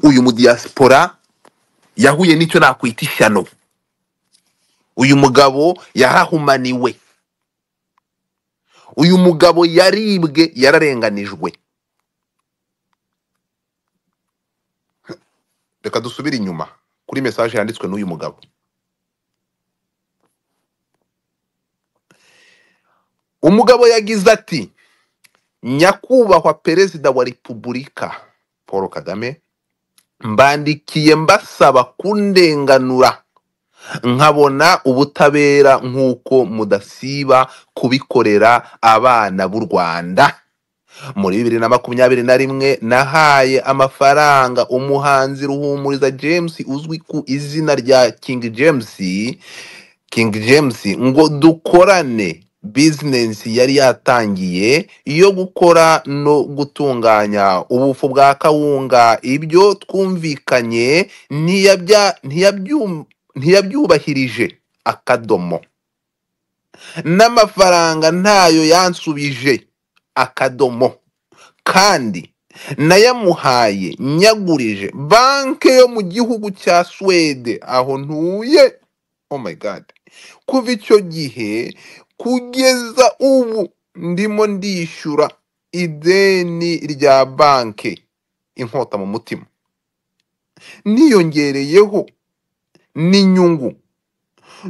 uyu mudiyasipora yahuye n'icyo nakwita ishyano uyu mugabo yarahumaniwe uyu mugabo yaribwe yararenganijwe reka dusubire inyuma kuri mesaje yanditswe n'uyu mugabo umugabo yagize ati nyakubahwa perezida wa repubulika paul kagame mbandikiye mbasaba kundenganura nkabona ubutabera nk'uko mudasiba kubikorera abana b'u rwanda muri bibiri na makumyabiri na rimwe nahaye amafaranga umuhanzi ruhumuriza james uzwi ku izina rya king james king james ngo dukorane bizinesi yari yatangiye yo gukora no gutunganya ubufu bwa kawunga ibyo twumvikanye ntiyabya- ntiyabyu- ntiyabyubahirije akadomo n'amafaranga ntayo yansubije akadomo kandi nayamuhaye nyagurije banki yo mu gihugu cya suwede aho ntuye oh my god kuva icyo gihe kugeza ubu ndimo ndishyura ideni rya banki inkota mu mutima niyongereyeho n'inyungu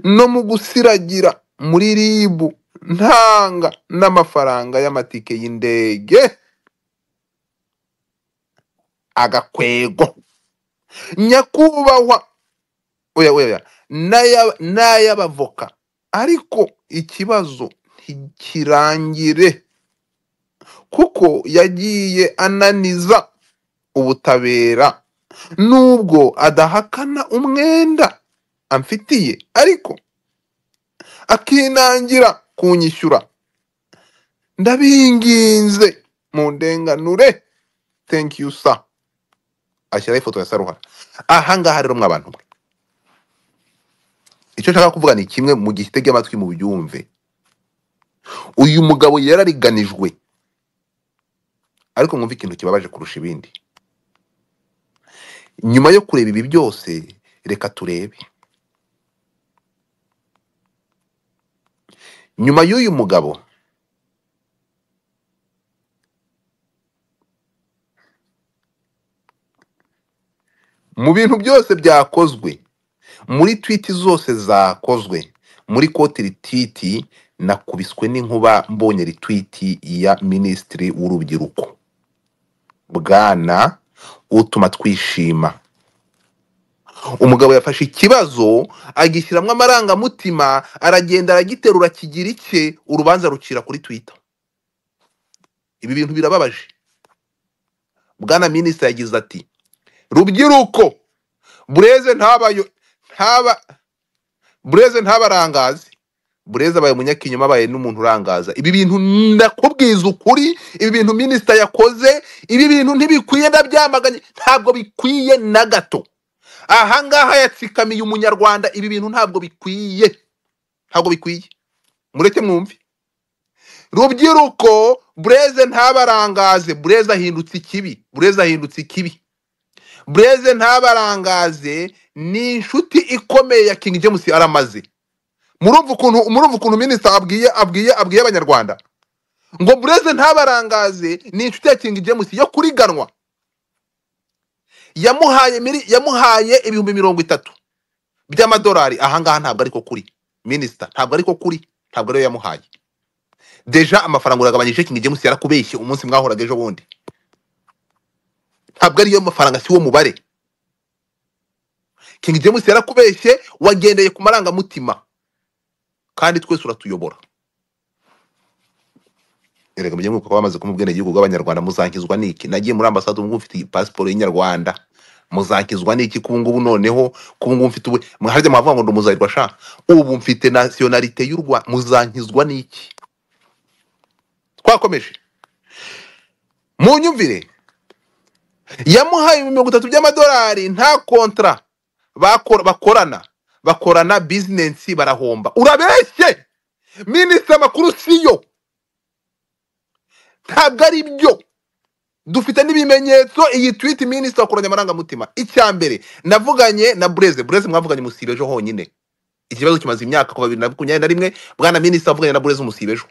no mu gusiragira muri ribu ntanga n'amafaranga y'amatike y'indege agakwego nyakubahwa oya oya oya, n'aya- n'ay'abavoka ariko ikibazo ntikirangire kuko yagiye ananiza ubutabera nubwo adahakana umwenda amfitiye ariko akinangira kunyishyura ndabinginze mu ndenganure thank you sir ashyiraho ifoto ya saruhara ahangaha rero mwabantu mwe icyo nshaka kuvuga ni kimwe mu gitege amatwi mu byumve uyu mugabo yarariganijwe ariko mwumve ikintu kibabaje kurusha ibindi nyuma yo kureba ibi byose reka turebe nyuma y'uyu mugabo mu bintu byose byakozwe muri twiti zose zakozwe muri koti ritwiti nakubiswe n'inkuba mbonye ritwiti ya minisitiri w'urubyiruko bwana utuma twishima umugabo yafashe ikibazo agishyiramo amarangamutima aragenda aragiterura kigira icye urubanza rucira kuri twita ibi bintu birababaje bwana minisitiri yagize ati rubyiruko bureze ntabayo ntaba bureze ntabarangazi bureze abaye umunyakinyoma abaye n'umuntu urangaza ibi bintu ndakubwiza ukuri ibi bintu minisita yakoze ibi bintu ntibikwiye ndabyamaganye ntabwo bikwiye na gato ahangaha yatsikamiye umunyarwanda ibi bintu ntabwo bikwiye ntabwo bikwiye mureke mwumve rubyiruko bureze ntabarangaze bureze ahindutse ikibi bureze ahindutse ikibi bureze ntabarangaze ni inshuti ikomeye ya king james aramaze murumva ukuntu murumva ukuntu minisita abwiye abwiye abwiye abanyarwanda ngo bureze ntabarangaze ni inshuti ya king james yo kuriganwa yamuhaye miri- yamuhaye ibihumbi mirongo itatu by'amadolari ahangaha ntabwo ariko kuri minisita ntabwo ariko kuri ntabwo ariyo yamuhaye deja amafaranga uragabanyije king james yarakubeshye umunsi mwahoraga ejo bundi ntabwo ariyo mafaranga si wo mubare King James yarakubeshye wagendeye ku marangamutima kandi twese uratuyobora erega mujye mwibuka ko bamaze kumpa ubwenegihugu bw'abanyarwanda muzankizwa n'iki nagiye muri ambasade ubu ngubu mfite pasiporo y'inyarwanda muzankizwa n'iki kubu ngubu noneho kubu ngubu mfite ubu harya mwavuga ngo ndumuzahirwa sha ubu mfite nasiyonarite y'u rwanda muzankizwa n'iki twakomeje mu nyumvire yamuhaye ibihumbi mirongo itatu by'amadolari nta kontara bakora- bakorana bakorana bizinesi barahomba urabeshye minisitiri amakuru siyo ntabwo ari byo dufite n'ibimenyetso iyi twiti minisita ku marangamutima icya mbere navuganye na bureze bureze mwavuganye musibejo honyine ikibazo kimaze imyaka kuva bibiri na makumyabiri na rimwe bwana minisita avuganye na bureze umusibejo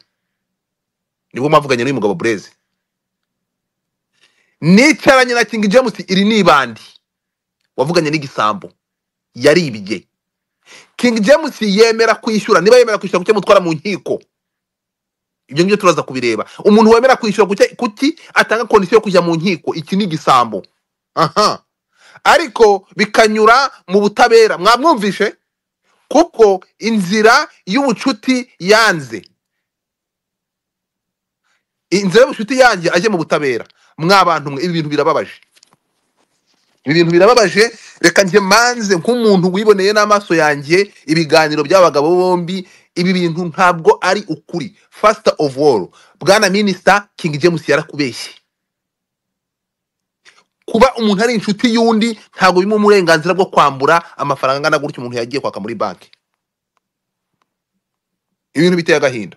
nibwo mwavuganye n'uyu mugabo bureze nicaranye na kingi james iri ni ibandi wavuganye n'igisambo yaribye kingi james yemera kwishyura niba yemera kwishyura kuki mutwara mu nkiko ibyo ngibyo turaza kubireba umuntu wemera kwishyura kuki, kuki atanga kondisiyo yo kujya mu nkiko iki ni igisambo aha ariko bikanyura mu butabera mwamwumvishe kuko inzira y'ubucuti yanze inzira y'ubucuti yanjye ajye mu butabera mwa bantu mwe ibi bintu birababaje ibi bintu birababaje reka njye manze nk'umuntu wiboneye n'amaso yanjye ibiganiro by'abagabo bombi ibi bintu ntabwo ari ukuri first of all bwana minisita king james yarakubeshye kuba umuntu ari inshuti y'undi ntabwo bimuha uburenganzira bwo kwambura amafaranga angana gutyo umuntu yagiye kwaka muri banki ibintu biteye agahinda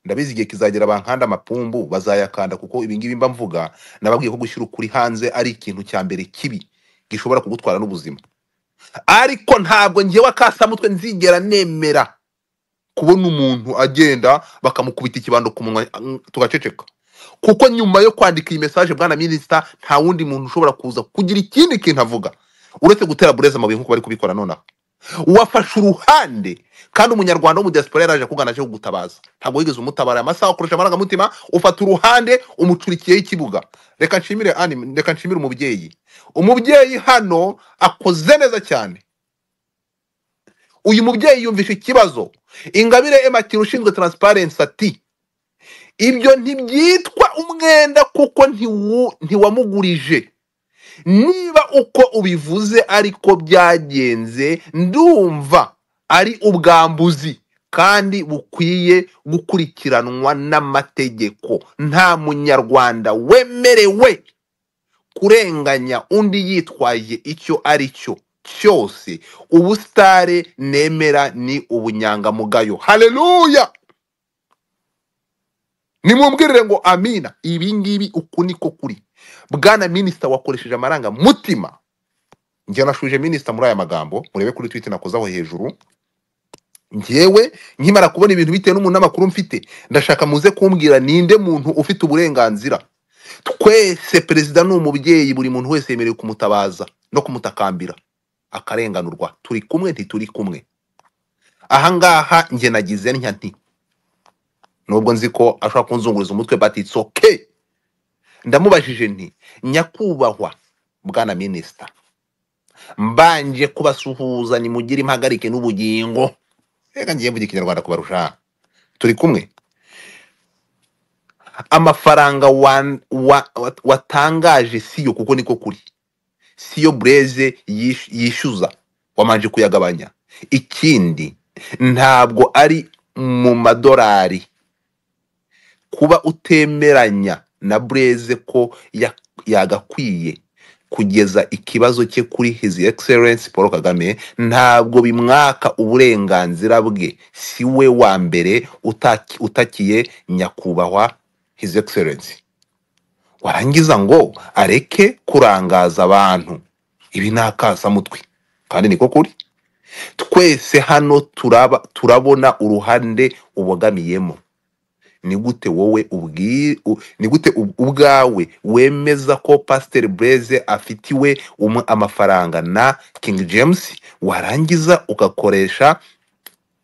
ndabizi igihe kizagera bankanda amapumbu bazayakanda kuko ibingibi mba mvuga nababwiye ko gushyira ukuri hanze ari ikintu cya mbere kibi gishobora kugutwara n'ubuzima ariko ntabwo ngewe akasamutwe nzigera nemera kubona umuntu agenda bakamukubita ikibando ku munwa mm, tugaceceka kuko nyuma yo kwandika iyi mesaje bwana minisita nta wundi muntu ushobora kuza kugira ikindi kintu avuga uretse gutera bureze amabuye nk'uko bari kubikora nonaha wafashe uruhande kandi umunyarwanda wo mu diaspora yaraje akugana aje kugutabaza ntabwo wigeze umutabara amasaha akoresha amarangamutima ufata uruhande umucurikiyeho ikibuga reka nshimire Annie, reka nshimire umubyeyi umubyeyi hano akoze neza cyane uyu mubyeyi yumvisha ikibazo ingabire ematira ushinzwe taransiparensi ati ibyo ntibyitwa umwenda kuko ntiwu- ntiwamugurije niba uko ubivuze ariko byagenze ndumva ari ubwambuzi kandi bukwiye gukurikiranwa n'amategeko nta munyarwanda wemerewe kurenganya undi yitwaje icyo ari cyo cyose ubusitare nemera ni ubunyangamugayo haleluya nimubwirire ngo amina ibi ngibi uku niko kuri bwana minisita wakoresheje amarangamutima njye nashuje minisita muri aya magambo murebe kuri twiti nakozaho hejuru njyewe nkimara kubona ibintu bitewe n'umuntu n'amakuru mfite ndashaka muze kumbwira ninde muntu ufite uburenganzira twese perezida ni umubyeyi buri muntu wese yemerewe kumutabaza no kumutakambira akarenganurwa turi kumwe ntituri kumwe ahangaha njye nagize ntya nti nubwo nzi ko ashobora kunzunguriza umutwe but it's okay ndamubajije nti nyakubahwa bwana minisita mbanje kubasuhuza nimugire impagarike n'ubugingo reka ngiye mvuga ikinyarwanda kubarusha turi kumwe amafaranga wa, wa, wa, watangaje siyo kuko niko kuri siyo bureze yish- yishyuza wamanje kuyagabanya ikindi ntabwo ari mu madorari kuba utemeranya na bureze ko ya- yagakwiye kugeza ikibazo cye kuri hizi egiserensi paul kagame ntabwo bimwaka uburenganzira bwe si we wa mbere utaki- utakiye nyakubahwa hizi egiserensi warangiza ngo areke kurangaza abantu ibi ni akasamutwe kandi niko kuri twese hano turaba, turabona uruhande ubogamiyemo ni gute wowe ubwi u- ni gute ub- ubwawe wemeza ko pasiteri bureze afitiwe umu- amafaranga na king james warangiza ugakoresha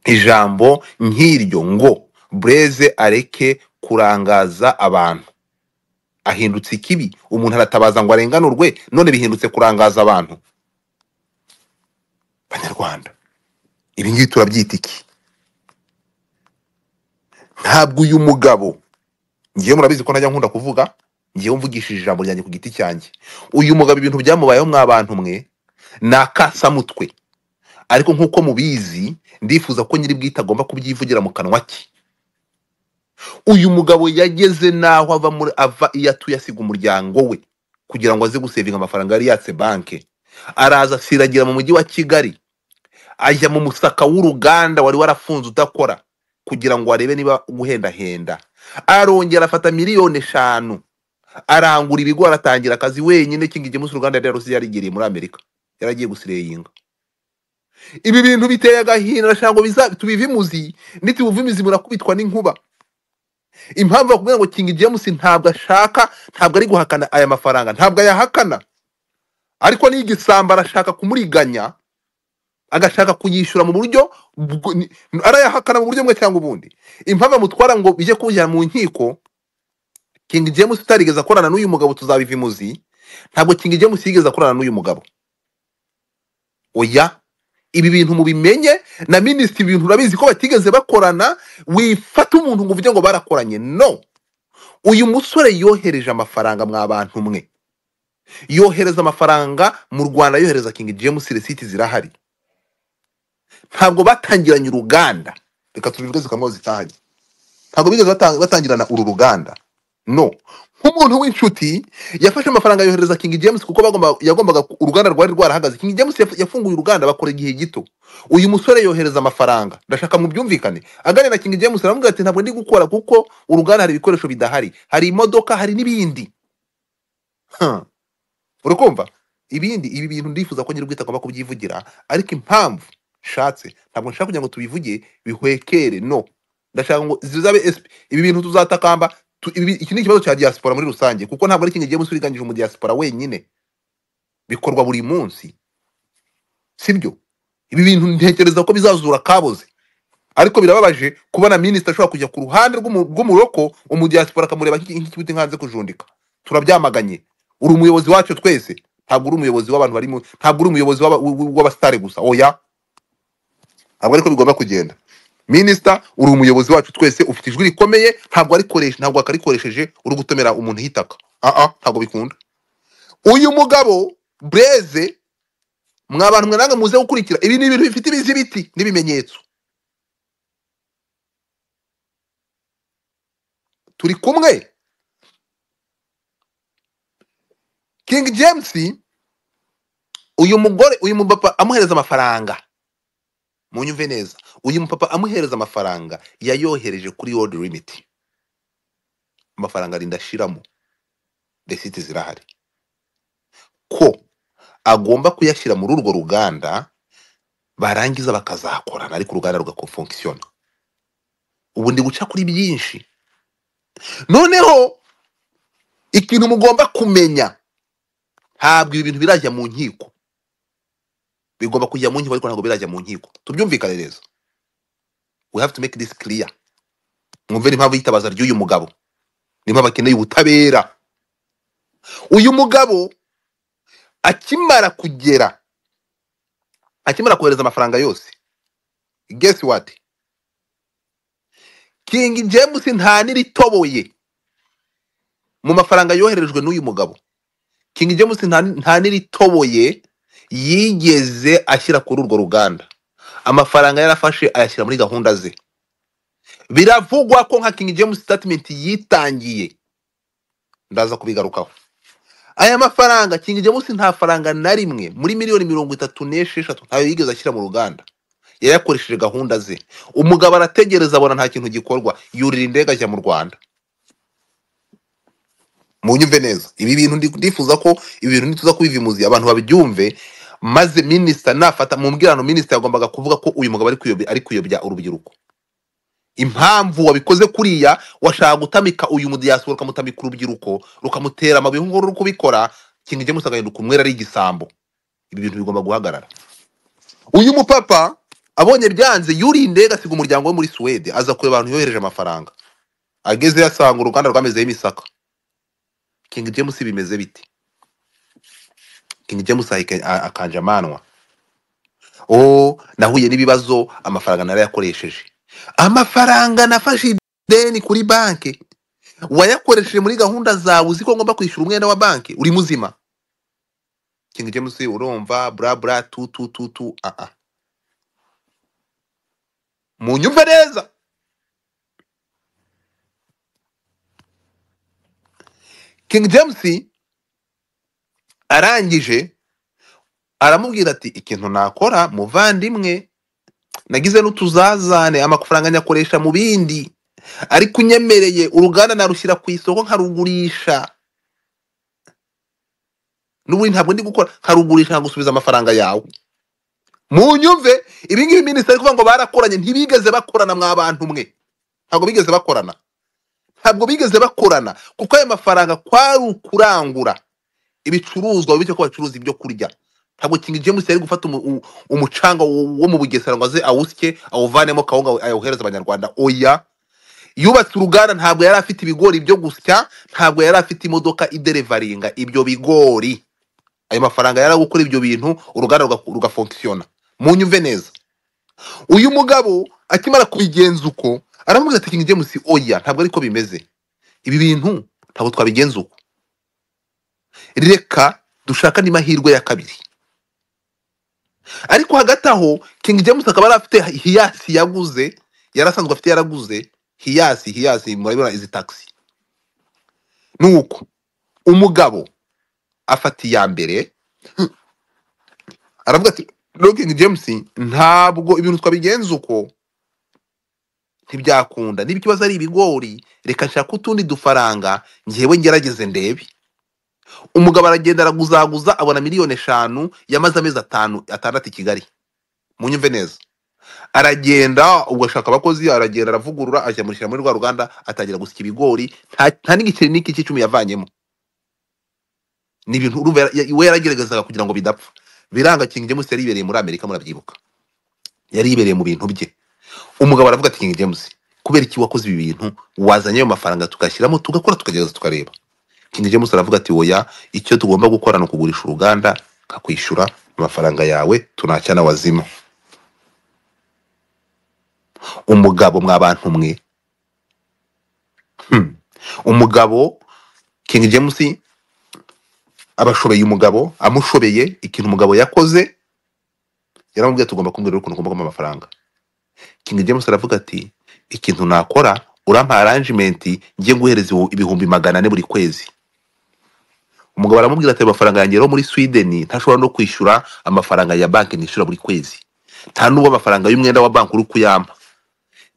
ijambo nk'iryo ngo bureze areke kurangaza abantu ahindutse ikibi umuntu aratabaza ngo arenganurwe none bihindutse kurangaza abantu banyarwanda ibi ngibi turabyita iki ntabwo uyu mugabo ngewe murabizi ko najya nkunda kuvuga ngewe mvugishije ijambo ryanjye ku giti cyanjye uyu mugabo ibintu byamubayeho mwa bantu mwe ni akasamutwe ariko nk'uko mubizi ndifuza ko nyiri bwite agomba kubyivugira mu kanwa ke uyu mugabo yageze n'aho ava muri ava iyo atuye asiga umuryango we kugira ngo aze gusevinga amafaranga yari yatse banke araza asiragira mu mujyi wa kigali ajya mu musaka w'uruganda wari warafunze udakora kugira ngo arebe niba guhendahenda arongera afata miliyoni eshanu arangura ibigori atangira akazi wenyine kinga munsi uruganda yari yarusize yarigiriye muri amerika yaragiye gusireyinga ibi bintu biteye agahinda arashaka ngo biza- tubive imuzi nitubiva imizi murakubitwa n'inkuba impamvu bakubwira ngo kinga james ntabwo ashaka ntabwo ari guhakana aya mafaranga ntabwo ayahakana ariko niyo igisamba arashaka kumuriganya agashaka kuyishyura mu buryo bwo- ni- arayahakana mu buryo bumwe cyangwa ubundi impamvu amutwara ngo bijye kubujyana mu nkiko kinga james utarigeze akorana n'uyu mugabo tuzabiva imuzi ntabwo kinga james yigeze akorana n'uyu mugabo oya ibi bintu mubimenye na minisitiri ibintu urabizi ko batigeze bakorana wifata umuntu ngo uvuge ngo barakoranye no uyu musore yohereje amafaranga mwa bantu mwe yohereza amafaranga mu rwanda yohereza kingi james resiti zirahari ntabwo batangiranye uruganda reka tubivuge zikamwaho zitahanye ntabwo bigeze batang- batangirana uru ruganda no nk'umuntu w'inshuti yafashe amafaranga yohereza King James kuko bagomba yagombaga uruganda rwari rwarahagaze King James yaf- yafunguye uruganda bakora igihe gito uyu musore yohereza amafaranga ndashaka mu byumvikane aganira na King James aramubwira ati ntabwo ndi gukora kuko uruganda hari ibikoresho bidahari hari imodoka hari n'ibindi Huh. uri kumva ibindi ibi bintu ndifuza ko nyir'ubwite agomba kubyivugira ariko impamvu nshatse ntabwo nshaka kugira ngo tubivuge bihwekere no ndashaka ngo zizabe esp- ibi bintu tuzatakamba tu- ibi- iki ni ikibazo cya diaspora muri rusange kuko ntabwo ari ikintu gihe musuriganyije mu diaspora wenyine bikorwa buri munsi sibyo ibi bintu ntekereza ko bizazura kaboze ariko birababaje kubona minisita ashobora kujya ku ruhande rw'umu- rw'umuroko umudiaspora akamureba nk'iki nk'iki kibuti nkanze kujundika turabyamaganye uri umuyobozi wacu twese ntabwo uri umuyobozi w'abantu bari mu ntabwo uri umuyobozi w'aba- w- w'abasitari gusa oya ntabwo ariko bigomba kugenda minisita uri umuyobozi wacu twese ufite ijwi rikomeye ntabwo arikoresha ntabwo akarikoresheje uri gutomera umuntu hitaka aa ntabwo bikunda uyu mugabo bureze mwa bantu mwe nange muze gukurikira ibi ni ibintu bifite ibizibiti n'ibimenyetso turi kumwe king james uyu mugore uyu mupapa amuhereza amafaranga munyumve neza uyu mupapa amuhereza amafaranga yayohereje kuri world limit amafaranga arinda ashiramo resiti zirahari ko agomba kuyashyira muri urwo ruganda barangiza bakazakorana ariko uruganda rugakofunkisiyona ubu ndi guca kuri byinshi noneho ikintu mugomba kumenya ntabwo ibi bintu birajya mu nkiko bigomba kujya mu nkiko ariko ntabwo birajya mu nkiko tubyumvikane neza we have to make this clear mwumve n'impamvu yitabaza ry'uyu mugabo n'impamvu akeneye ubutabera uyu mugabo akimara kugera akimara kohereza amafaranga yose guess what king james nta n'iritoboye mu mafaranga yoherejwe n'uyu mugabo king james nta nta n'iritoboye yigeze ashyira kuri urwo ruganda amafaranga yarafashe ayashyira muri gahunda ze biravugwa ko nka king james statement yitangiye ndaza kubigarukaho aya mafaranga king james nta faranga na rimwe muri miliyoni mirongo itatu n'esheshatu ntayo yigeze ashyira mu ruganda yayakoresheje gahunda ze umugabo arategereza abona nta kintu gikorwa yurira indege ajya mu rwanda munyumve neza ibi bintu ndi- ndifuza ko ibi bintu nituza kubiva imuzi abantu babyumve maze minisita nafata mu mbwirano minisita yagombaga kuvuga ko uyu mugabo ari kuyobya ari kuyobya urubyiruko impamvu wabikoze kuriya washaka gutamika uyu mudiyasipora ukamutamika urubyiruko rukamutera amabuye nk'uko ruri kubikora kintu ijya agahinduka umwera ari igisambo ibi bintu bigomba guhagarara uyu mupapa abonye byanze yuriye indege asiga umuryango we muri suwede aza kureba abantu yohereje amafaranga agezeyo asanga uruganda rwamezeho imisaka King James bimeze bite King James ahika- a- akanja amanwa oh nahuye n'ibibazo amafaranga narayakoresheje amafaranga nafashe ideni kuri banki wayakoresheje muri gahunda zawe uzi ko ngomba kwishyura umwenda wa banki uri muzima King James urumva bra bra tu tu tu tu ah ah munyumve neza King James arangije aramubwira ati ikintu nakora muvandimwe nagize n'utuzazane amafaranga nyakoresha mu bindi ariko unyemereye uruganda narushyira ku isoko nkarugurisha n'ubundi ntabwo ndi gukora nkarugurisha nkagusubiza amafaranga yawe mu nyumve ibi ngibi minisitiri kuvuga ngo barakoranye ntibigeze bakorana mwabantu mwe ntabwo bigeze bakorana ntabwo bigeze bakorana kuko ayo mafaranga kwari ukurangura ibicuruzwa bityo ko bacuruza ibyo kurya ntabwo King James yari gufata umu- u- umucanga wo wo mu Bugesera ngo aze awusye awuvanemo kawunga we- ayohereze abanyarwanda oya yubatse uruganda ntabwo yari afite ibigori byo gusya ntabwo yari afite imodoka iderevaringa ibyo bigori ayo mafaranga yari ari gukora ibyo bintu uruganda ruga- rugafonkisiyona munyumve neza uyu mugabo akimara kubigenza uko aramubwira ati King James oya ntabwo ariko bimeze ibi bintu ntabwo twabigenza uko reka dushaka n'amahirwe ya kabiri ariko hagati aho King James akaba yari afite hiyasi yaguze yari asanzwe afite yaraguze hiyasi hiyasi murabibona izi taxi ni uko umugabo afata iya mbere aravuga ati rero King James ntabwo ibintu twabigenza uko ntibyakunda niba ikibazo ari ibigori reka nshaka utundi dufaranga njyewe ngerageze ndebe umugabo aragenda araguzaguza abona miliyoni eshanu yamaze amezi atanu atandatu i kigali munyumve neza aragenda ubwo ashaka abakozi aragenda aravugurura ajya murishyira muri rwa ruganda atangira gusya ibigori nta nta n'igiceri n'iki cy'icumi yavanyemo ni ibintu urumva yara- ya- we yarageragezaga kugira ngo bidapfa biranga King James yari yibereye muri Amerika murabyibuka yari yibereye mu bintu bye umugabo aravuga ati King James kubera iki wakoze ibi bintu wazanye ayo mafaranga tugashyiramo tugakora tukagerageza tukareba King James aravuga ati oya icyo tugomba gukora ni ukugurisha uruganda nkakwishyura amafaranga yawe tunacyana wazima umugabo mwa bantu mwe hmm. umugabo King James abashobeye umugabo amushobeye ikintu umugabo yakoze yaramubwiye tugomba kumubwira ukuntu ugomba kumpa amafaranga King James aravuga ati ikintu nakora urampa arrangement njye nguhereza ibu- ibihumbi magana ane buri kwezi umugabo aramubwira ati "Ayo mafaranga yanjye yo muri sweden ntashobora no kwishyura amafaranga ya banki nishyura buri kwezi nta n'ubwo amafaranga y'umwenda wa banki uri kuyampa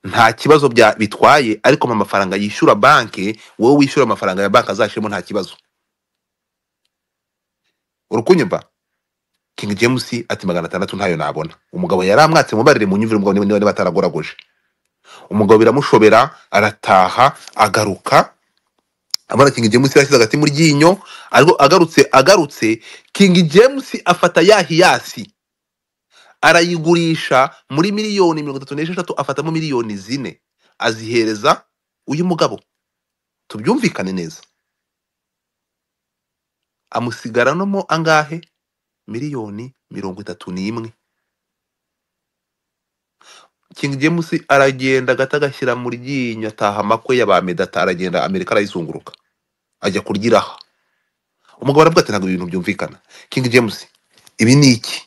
nta kibazo bya bitwaye ariko mu mafaranga yishyura banki wowe wishyura amafaranga ya banki azashyiramo nta kibazo uri kunyumva king james ati magana atandatu ntayo nabona umugabo yari amwatse mubarire mu nyumvire umugabo niba niba ataragoragoje umugabo biramushobera arataha agaruka abona King James yashyize agati mu ryinyo ariko agarutse agarutse King James afata ya hiyasi arayigurisha muri miliyoni mirongo itatu n'esheshatu afatamo miliyoni zine azihereza uyu mugabo tubyumvikane neza amusigaranamo angahe miliyoni mirongo itatu n'imwe King James aragenda agata agashyira mu ryinyo ataha amakwe ya ba medata aragenda amerika arayizunguruka ajya kuryiraha umugabo aravuga ati ntabwo ibi bintu byumvikana King James ibi ni iki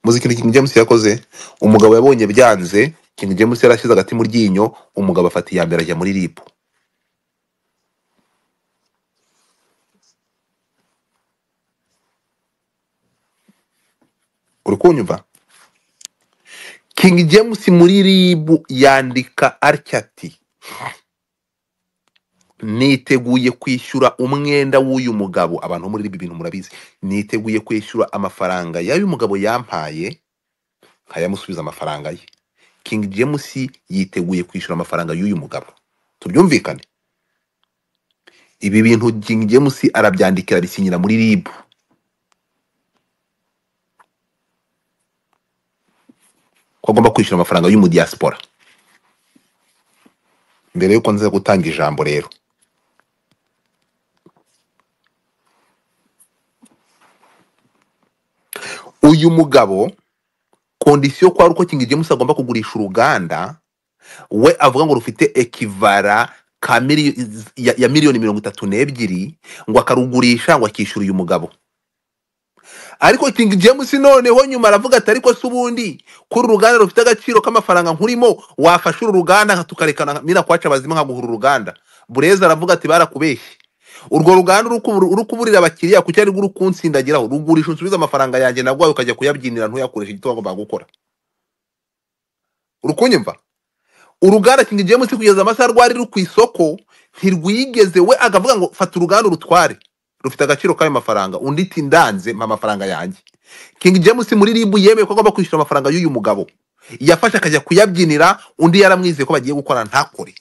muzi ikintu King James yakoze umugabo yabonye byanze King James yarashyize agati mu ryinyo umugabo afata iya mbere ajya muri RIB uri kunyumva King James muri RIB yandika atya ati niteguye kwishyura umwenda w'uyu mugabo abantu bo muri RIB ibintu murabizi niteguye kwishyura amafaranga y'uyu mugabo yampaye nkayamusubiza amafaranga ye King James yiteguye kwishyura amafaranga y'uyu mugabo tubyumvikane ibi bintu King James arabyandikira abisinyira muri RIB ko agomba kwishyura amafaranga y'umudiyasipora mbere yuko nza gutanga ijambo rero uyu mugabo kondisiyo kwa uko King James agomba kugurisha uruganda we avuga ngo rufite ekivara ka mili, ya, ya miliyoni mirongo itatu n'ebyiri ngo akarugurisha ngo akishyura uyu mugabo ariko King James noneho nyuma aravuga ati ariko se ubundi kuri uruganda rufite agaciro k'amafaranga nkurimo wafashe uru ruganda nka tukarekana nka- mina kwaca bazima nkaguhura uruganda Bureza aravuga ati barakubeshye urwo ruganda uri kubu- uri kuburira abakiriya kuki ari uri kunsindagiraho rugurisha unsubize amafaranga yanjye nagwaye ukajya kuyabyinira ntuyakoreshe igituma ngo bagukora uri kunyumva uruganda King James kugeza amasaha rwari ruri ku isoko ntirwigeze we akavuga ngo fata uruganda urutware rufite agaciro k'ayo mafaranga undi iti ndanze mpa amafaranga yanjye King James muri ribu yemeye ko agomba kwishyura amafaranga y'uyu mugabo yafashe akajya kuyabyinira undi yaramwizeye ko bagiye gukorana ntakore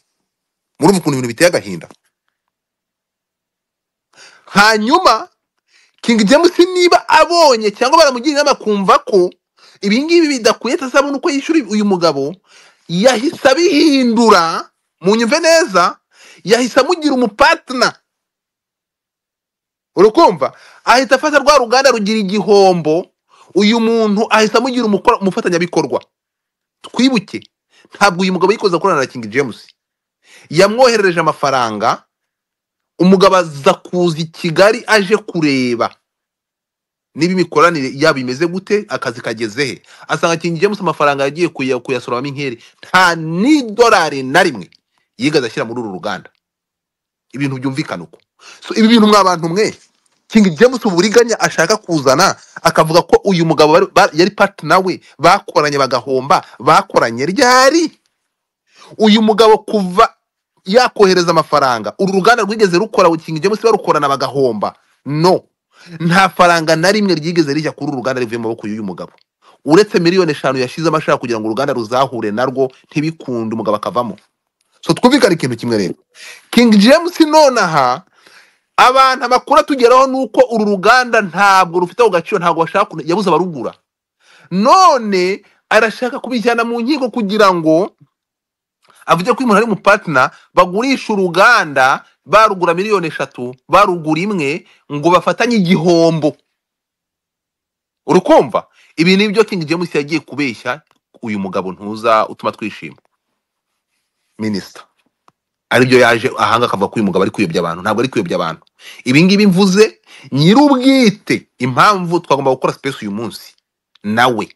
murumva ukuntu ibintu biteye agahinda hanyuma King James niba abonye cyangwa baramugira inama kumva ko ibingibi bidakwiye atasabona uko yishyura uyu mugabo yahise abihindura mu nyumve neza yahise amugira umupatina urukumva ahita afata rwa ruganda rugira igihombo uyu muntu ahise amugira umukora- umufatanyabikorwa twibuke ntabwo uyu mugabo yikoza gukorana na King James yamwoherereje amafaranga umugabo aza kuza i kigali aje kureba niba imikoranire yabo imeze gute akazi kageze he asanga King James amafaranga yagiye kuya- kuyasoromamo inkeri nta n'idolari na rimwe yigeze ashyira muri uru ruganda ibintu byumvikana uko so ibi bintu mwabantu mwe King James uburiganya ashaka kuzana akavuga ko uyu mugabo bari- ba- yari partner we bakoranye bagahomba bakoranye ryari uyu mugabo kuva yakohereza amafaranga uru ruganda rwigeze rukora King James barukorana bagahomba no nta faranga na rimwe ryigeze rijya kuri uru ruganda rivuye mu maboko y'uyu mugabo uretse miliyoni eshanu yashizemo ashaka kugira ngo uruganda ruzahure narwo ntibikunde umugabo akavamo so twumvikane ikintu kimwe rero King James nonaha abantu amakuru atugeraho ni uko uru ruganda ntabwo rufite ako gaciro ntabwo bashaka kune- yabuze abarugura none arashaka kubijyana mu nkiko kugira ngo avuge ko uyu muntu ari umupatina bagurisha uruganda barugura miliyoni eshatu barugura imwe ngo bafatanye igihombo urukumva ibi ni byo King James yagiye kubeshya uyu mugabo ntuza utuma twishima minisita aribyo yaje ahanga akavuga ko uyu mugabo ari kuyobya abantu ntabwo ari kuyobya abantu ibi ngibi mvuze nyir'ubwite impamvu twagomba gukora space uyu munsi nawe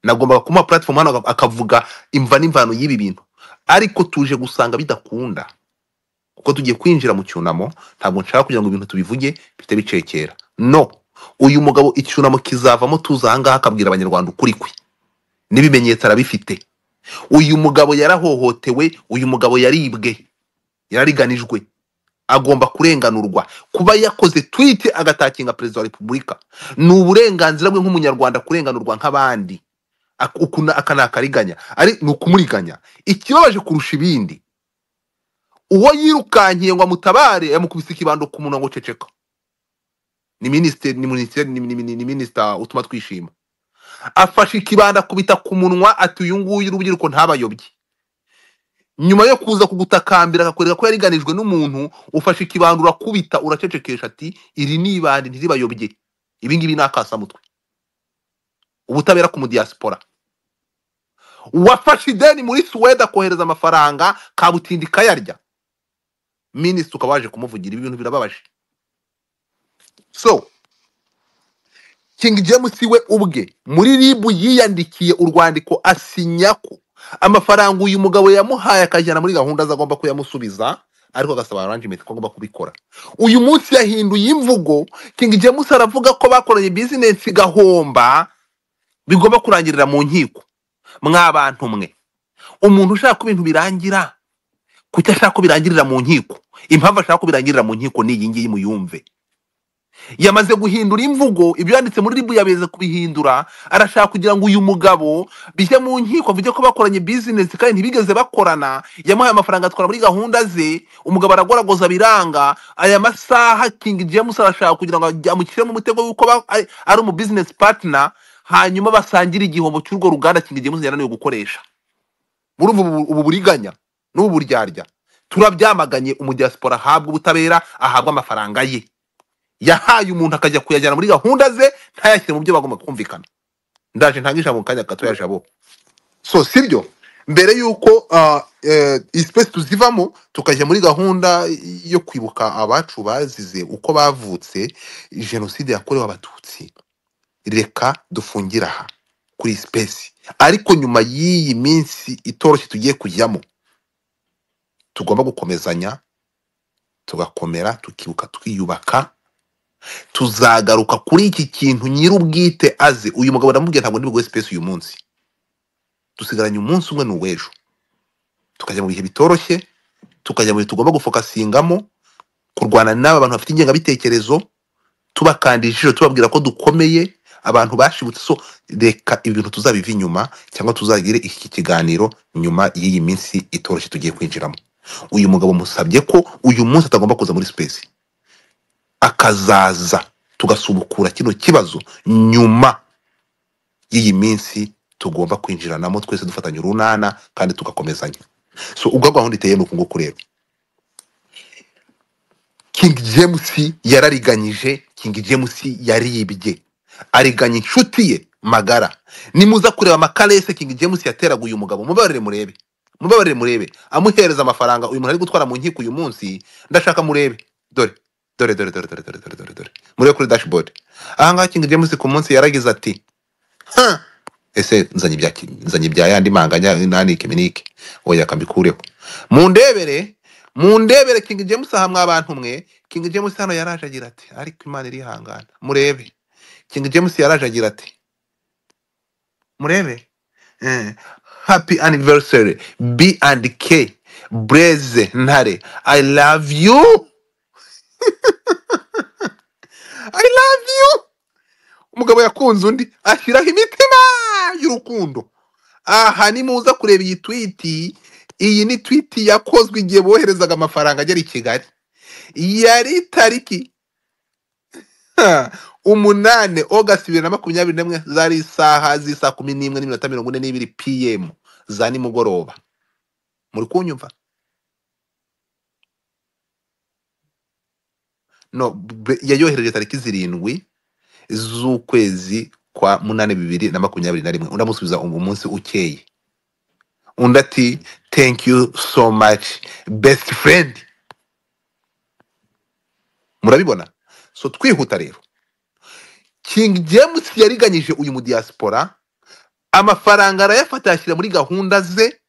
nagombaga kumuha platform hano akav- akavuga imva n'imvano y'ibi bintu ariko tuje gusanga bidakunda kuko tugiye kwinjira mu cyunamo ntabwo nshaka kugira ngo ibintu tubivuge bihite bicekera no uyu mugabo icyunamo kizavamo tuza ahangaha akabwira abanyarwanda ukuri kwe n'ibimenyetso arabifite uyu mugabo yarahohotewe uyu mugabo yaribwe yarariganijwe agomba kurenganurwa kuba yakoze twite agatakinga perezida wa repubulika ni uburenganzira bwe nk'umunyarwanda kurenganurwa nk'abandi Ak- uku na- aka ni akariganya ari ni ukumuriganya ikibabaje kurusha ibindi uwo yirukankiye ngo amutabare yamukubise ikibando ku munwa ngo ceceka ni minisitiri ni minisitiri ni, ni, ni, ni minisita utuma twishima afashe ikibando akubita ku munwa ati uyu nguyu urubyiruko ntabayobye nyuma yo kuza kugutakambira akakwereka ko yariganijwe n'umuntu ufashe ikibando urakubita uracecekesha ati iri ni ibandi ntiribayobye ibi ngibi ni akasamutwe ubutabera ku mudiyasipora wafashe ideni muri suwede akohereza amafaranga kabutindi kayarya minisitiri ukaba waje kumuvugira ibi bintu birababaje so king james we ubwe muri ribu yiyandikiye urwandiko asinya ko amafaranga uyu mugabo yamuhaye akajyana muri gahunda ze agomba kuyamusubiza ariko agasaba arrangement ko agomba kubikora uyu munsi yahinduye imvugo king james aravuga ko bakoranye bizinesi igahomba bigomba kurangirira mu nkiko mwabantu mwe umuntu ushaka ko ibintu birangira kuki ashaka ko birangirira mu nkiko impamvu ashaka ko birangirira mu nkiko ni iyi ngiyi muyumve yamaze guhindura imvugo ibyo yanditse muri ribu yabeze kubihindura arashaka kugira ngo uyu mugabo bijye mu nkiko avuge ko bakoranye bizinesi kandi ntibigeze bakorana yamuhaye amafaranga atwara muri gahunda ze umugabo aragoragoza biranga aya masaha king james arashaka kugira ngo ajya- amushyiremo umutego w'uko ba- ari ari umu bizinesi patina hanyuma basangire igihombo cy'urwo ruganda king james yananiwe gukoresha murumva ubu ubu buriganya n'ubu buryarya turabyamaganye umudiyasipora ahabwa ubutabera ahabwa amafaranga ye yahaye umuntu akajya kuyajyana muri gahunda ze ntayashyire mu byo bagomba kumvikana ndaje ntange ijambo mu kanya gato jabo so sibyo mbere y'uko ah, eh, iyi space tuzivamo tukajya muri gahunda yo kwibuka abacu bazize uko bavutse jenoside yakorewe abatutsi reka dufungira aha kuri iyi space ariko nyuma y'iyi minsi itoroshye tugiye kujyamo tugomba gukomezanya tugakomera tukibuka twiyubaka tuzagaruka kuri iki kintu nyir'ubwite aze uyu mugabo ndamubwira ntabwo ndi buguhe sipesi uyu munsi dusigaranye umunsi umwe ni uw'ejo tukajya mu bihe bitoroshye tukajya mu bihe tugomba gufokasingamo kurwana n'aba bantu bafite ingengabitekerezo tubakandisha ijisho tubabwira ko dukomeye abantu bashibutse so reka ibintu tuzabiva inyuma cyangwa tuzagire iki kiganiro nyuma y'iyi minsi itoroshye tugiye kwinjiramo uyu mugabo musabye ko uyu munsi atagomba kuza muri sipesi akazaza tugasubukura kino kibazo nyuma y'iyi minsi tugomba kwinjiranamo twese dufatanya urunana kandi tugakomezanya so ubwo gahunda iteye ni uku nguku rero king james yarariganyije king james yaribye ariganya inshuti ye magara nimuza kureba amakarese king james yateraga uyu mugabo mubabarire murebe mubabarire murebe amuhereza amafaranga uyu muntu ari gutwara mu nkiko uyu munsi ndashaka murebe dore dore dore dore dore dore dore dore dore murebe kuri dashboard ahangaha king james ku munsi yaragize ati ha ese nzanye ibya ki- nzanye ibya yandi manganya nanike minike oya kambikureho mundebere mundebere king james aha mwa bantu mwe king james hano yaraje agira ati ariko imana irihangana murebe king james yaraje agira ati murebe eh, happy anniversary b and k breze ntare i love you i love you umugabo yakunze undi ashyiraho imitima y'urukundo aha nimuza kureba iyi twiti iyi ni twiti yakozwe igihe boherezaga amafaranga agera i kigali yari tariki ha, umunane ogasi bibiri na makumyabiri n'imwe zari isaha z'isaa kumi n'imwe n'iminota mirongo ine n'ibiri pm za nimugoroba muri kunyumva no be- yayohereje tariki zirindwi z'ukwezi kwa munani bibiri na makumyabiri na rimwe undi amusubiza uwo munsi ukeye undi ati thank you so much best friend murabibona so twihuta rero king james yariganyije uyu mudiyasipora amafaranga arayafata ayashyira muri gahunda ze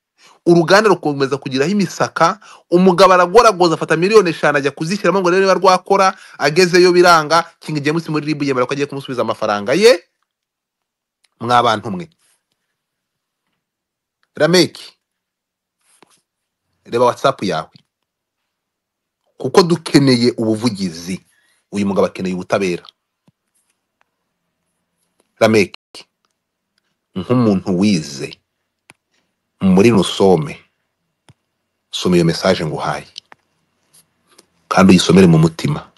uruganda rukomeza kugiraho imisaka umugabo aragoragoza afata miliyoni eshanu ajya kuzishyiramo ngo arebe niba rwakora agezeyo biranga king james muri ribu yemera ko agiye kumusubiza amafaranga ye mwa bantu mwe rameki reba watsapu yawe kuko dukeneye ubuvugizi uyu mugabo akeneye ubutabera rameki nk'umuntu wize muri rusome soma iyo mesaje nguhaye kandi uyisomere mu mutima